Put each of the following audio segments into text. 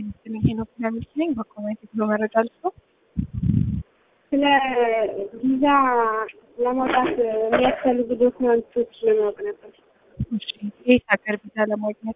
ሄኖክ ለሚስት ነኝ። በኮሜንት ብሎ መረጃ ልስጦ ስለ ቪዛ ለማውጣት የሚያስፈልጉ ዶክመንቶች ለማወቅ ነበር። የት ሀገር ቪዛ ለማግኘት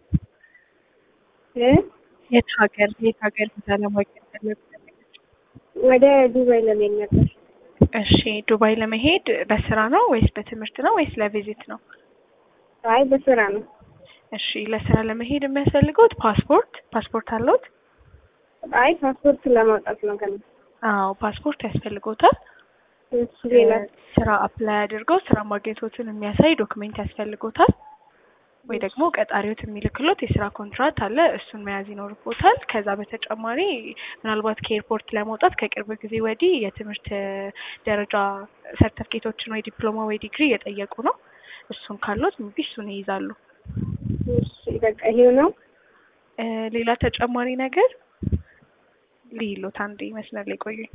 እ የት ሀገር የት ሀገር ቪዛ ለማግኘት ፈለጉ? ወደ ዱባይ ለመሄድ ነበር። እሺ ዱባይ ለመሄድ በስራ ነው ወይስ በትምህርት ነው ወይስ ለቪዚት ነው? አይ በስራ ነው። እሺ ለስራ ለመሄድ የሚያስፈልገውት ፓስፖርት ፓስፖርት አለዎት? አይ ፓስፖርት ለማውጣት ነው ገና። አዎ ፓስፖርት ያስፈልጎታል። እሱ ሌላ ስራ አፕላይ አድርገው ስራ ማግኘቶትን የሚያሳይ ዶክሜንት ያስፈልጎታል። ወይ ደግሞ ቀጣሪዎት የሚልክሎት የስራ ኮንትራት አለ፣ እሱን መያዝ ይኖርቦታል። ከዛ በተጨማሪ ምናልባት ከኤርፖርት ለመውጣት ከቅርብ ጊዜ ወዲህ የትምህርት ደረጃ ሰርተፍኬቶችን ወይ ዲፕሎማ ወይ ዲግሪ እየጠየቁ ነው። እሱን ካሎት እንግዲህ እሱን ይይዛሉ። እሺ በቃ ይሄው ነው። እ ሌላ ተጨማሪ ነገር ልይሎት አንዴ መስመር ላይ ቆዩኝ።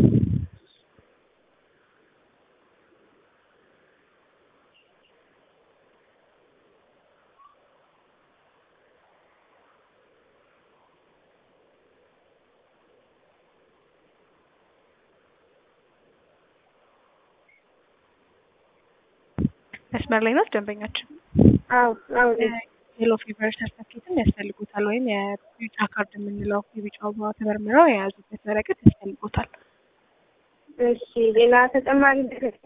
መስመር ላይ ናት ደንበኛችን። አዎ አዎ የሎ ፊቨር ሰርተፊኬትም ያስፈልጉታል ወይም የቢጫ ካርድ የምንለው የቢጫ አበባ ተመርምረው የያዙበት ወረቀት ያስፈልጉታል። እሺ ሌላ ተጨማሪ ነገር